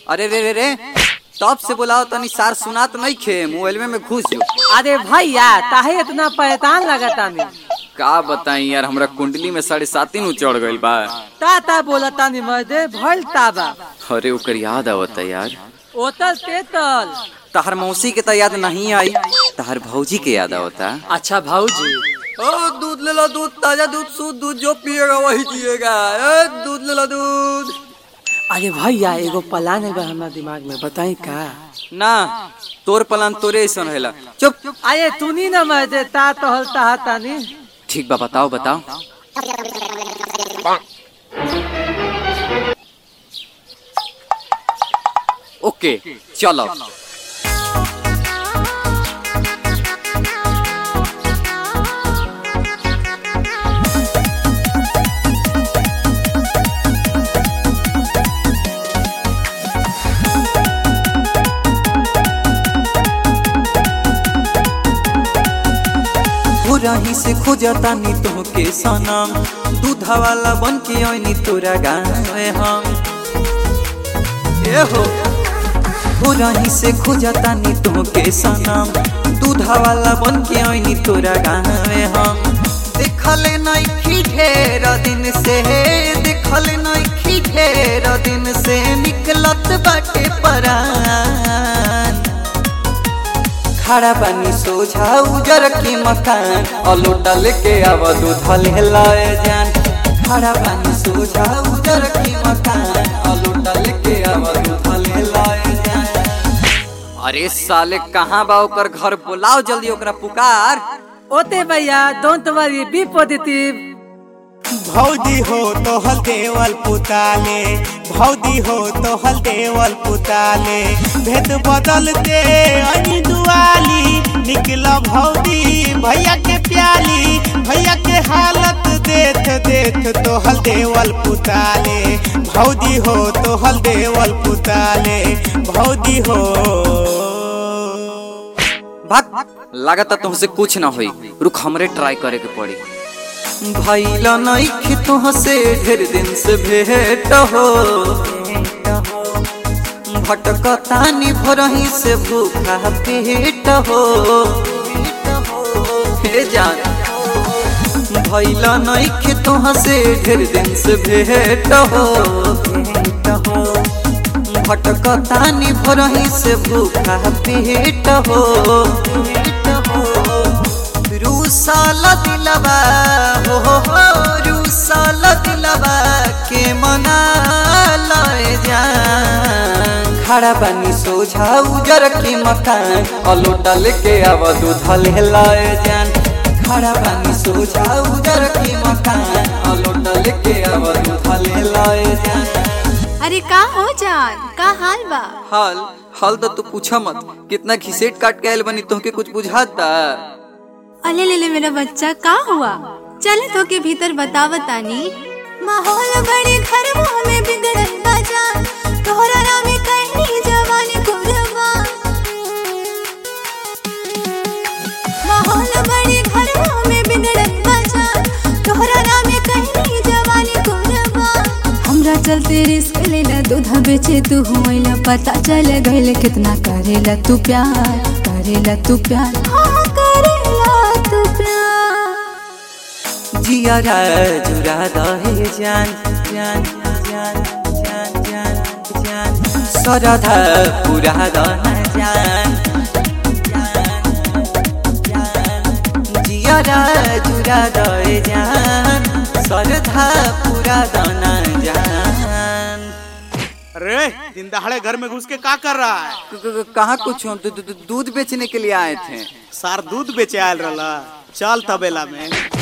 अरे रे रे रे तब से बुलाओ तनी सार सुनात नहीं खे मोबाइल में घुस जो अरे भैया काहे इतना परेशान लगता नहीं का बताई यार हमरा कुंडली में साढ़े सात नु चढ़ गइल बा ता ता बोलता नहीं मर्दे भइल ताबा अरे ओकर याद आवता यार ओतल तेतल तहर मौसी के तो याद नहीं आई तहर भौजी के याद आवता अच्छा भाऊजी ओ दूध ले लो दूध ताजा दूध शुद्ध दूध जो पिएगा वही जिएगा ए, दूध ले लो दूध अरे भैया एगो प्लान है हमारे दिमाग में बताई का ना तोर प्लान तोरे ऐसा रहेला चुप अरे तूनी ना मर्दे ता तो हल ता तानी ठीक बा बताओ बताओ ओके चलो रही से खोजता नी तो के सनम दूधा वाला बन के ओनी तोरा गावे हम ए हो हो रही से खोजता नी तो के सनम दूधा वाला बन के ओनी तोरा गावे हम देखले नहीं ढेर दिन से देखले नहीं ढेर दिन से निकलत बाटे परान खड़ा पानी सोझा उजर की मकान अलोटा लेके आवा दूध ले लाए जान खड़ा पानी सोझा उजर की मकान अलोटा लेके आवा दूध ले लाए जान अरे साले कहाँ बा ओकर घर बुलाओ जल्दी ओकरा पुकार ओते भैया डोंट वरी बी पॉजिटिव भौजी हो तो हल देवल पुताले भौजी हो तो हल देवल पुताले भेद बदलते अनी दुआली निकला भौजी भैया के प्याली भैया के हालत देख देख तो हल देवल पुताले भौजी हो तो हल देवल पुताले भौजी हो भाग लागता तुमसे कुछ ना होई रुक हमरे ट्राई करे के पड़ी भैला नहीं तुह से ढेर दिन से भेट हो भटकतानी भरही से भूखा पेट हो हे जान भैला नहीं तुह से ढेर दिन से भेट हो भटकतानी भरही से भूखा पेट हो रूसाल दिलवा हो हो हो रूसाल दिलवा के मना लए जान खड़ा पानी सोझा उजर के मकान अलोटा लेके आवा दूध ले लाए जान खड़ा पानी सोझा उजर के मकान अलोटा लेके आवा दूध ले लाए जान अरे का हो जान का हाल बा हाल हाल तो तू पूछा मत कितना घिसेट काट के आयल बनी तोहके कुछ बुझाता अले ले ले मेरा बच्चा का हुआ चले तो के भीतर बतावतानी माहौल बड़े घर में बिगड़ल बा जान तोहरा नाम कहनी जवानी कुरबा माहौल बड़े घर में बिगड़ल बा जान तोहरा नाम कहनी जवानी कुरबा हमरा चलते रिस्क लेला दूधा बेचे तू होइला पता चल गइल कितना करेला तू प्यार करेला तू प्यार हाँ करेला तू प्यार जिया जुरा दहे जान जान जान जान जान जान सरधा पुरा दह जान जिया जुरा दहे जान सरधा पुरा दना जान अरे दिन दहाड़े घर में घुस के का कर रहा है क- क- कहाँ कुछ हम तो दू- दू- दूध बेचने के लिए आए थे सार दूध बेचे आयल रहा चल तबेला में